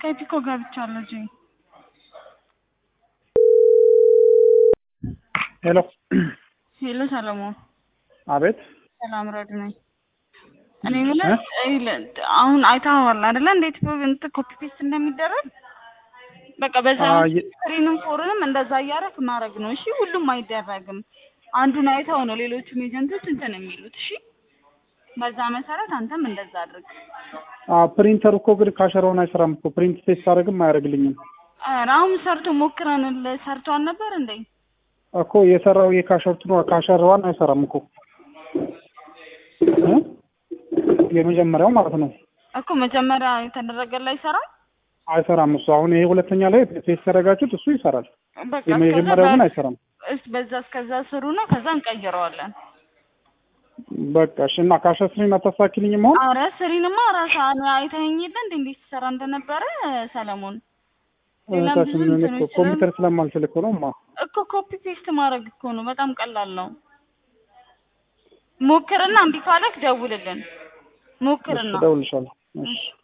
ስካይፕ እኮ ገብቻለሁ ጂ ሄሎ ሄሎ ሰለሞን አቤት ሰላም ረድ ነኝ እኔ የምልህ ይኸውልህ፣ አሁን አይተኸዋል አይደለ እንዴት እንትን ኮፒ ፔስት እንደሚደረግ በቃ በዛ አዎ፣ የ- ስክሪንም ፎርንም እንደዛ እያደረግ ማድረግ ነው እሺ ሁሉም አይደረግም አንዱን አይተው ነው ሌሎቹም ኤጀንቶች እንትን የሚሉት እሺ በዛ መሰረት አንተም እንደዛ አድርግ ፕሪንተር እኮ ግን ካሸራውን አይሰራም እኮ ፕሪንት ቴስት አደረግም አያደርግልኝም ኧረ አሁን ሰርቶ ሞክረንል ሰርቶ አልነበር እንዴ እኮ የሰራው የካሸርቱ ነው ካሸራዋን አይሰራም እኮ እ? የመጀመሪያው ማለት ነው እኮ መጀመሪያ የተደረገላ ይሰራል አይሰራም እሱ አሁን ይሄ ሁለተኛ ላይ ቴስት ያደረጋችሁት እሱ ይሰራል በቃ የመጀመሪያው ግን አይሰራም እስ በዛ እስከዛ ስሩና ከዛ እንቀይረዋለን በቃ እሺ እና ካሸር ስሪን አታስተካክልኝም አሁን አረ ስሪንማ ራሳ አይተኸኝ የለ እንዴ እንዴት ትሰራ እንደነበረ ሰለሞን ሌላም ብዙ እህታችን እኔ እኮ እንትኖች ኮምፒውተር ስለማልችል እኮ ነው ማ እኮ ኮፒ ፔስት ማድረግ እኮ ነው በጣም ቀላል ነው ሞክርና እምቢ ካለክ ደውልልን ሞክርና እደውልልሻለሁ እሺ